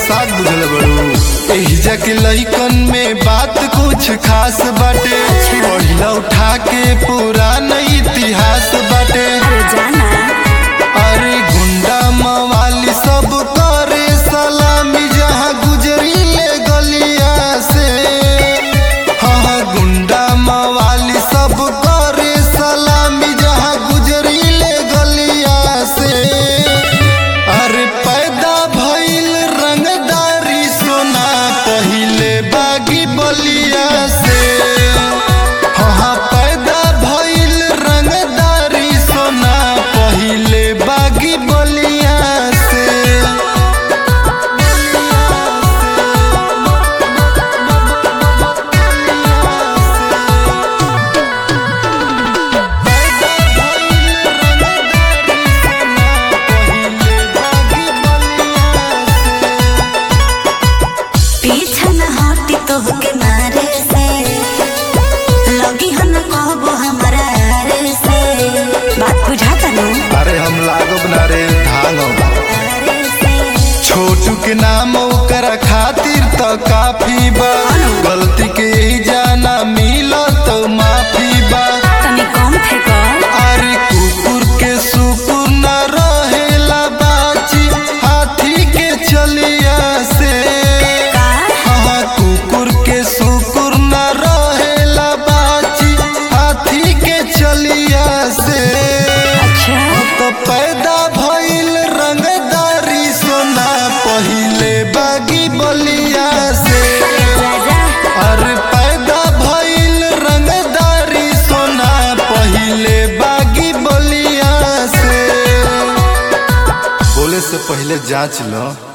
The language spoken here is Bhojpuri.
मजाक बुझल बड़ू एहिजा के लइकन में बात कुछ खास बाटे पढ़िला उठा के पुरान इतिहास बाटे अरे जाना अरे गुंडा मवाली सब करे सलामी जहाँ गुजरी ले गलिया से हाँ हाँ गुंडा मवाली सब करे सलामी जहाँ गुजरी ले गलिया से अरे पैदा भइल रंगदारी सोना पहिले बागी बलिया से हाँ हाँ पैदा भइल रंगदारी सोना पहिले बागी बलिया से पैदा भइल रंगदारी सोना पहिले बागी बलिया से पीछा न हटी तोहके मारे से लगी हन कहबो हमरा रे से बात बुझाता न अरे हम लागब ना रे धांगब रे से छोटू के नाम ओकरा खातिर त काफी बा गलती के ही जाना मिलो तो माफी बा तनी कम फेंको अरे कुकुर के सुकुर न रहेला बाची हाथी के चलिया से का हाँ कुकुर के सुकुर न रहेला बाची हाथी के चलिया से अच्छा तो पैदा भइल रंगदारी सोना पहिले बागी बलिया से जा जा अरे पैदा भइल रंगदारी सोना पहिले बागी बलिया से बोले से पहले जांच लो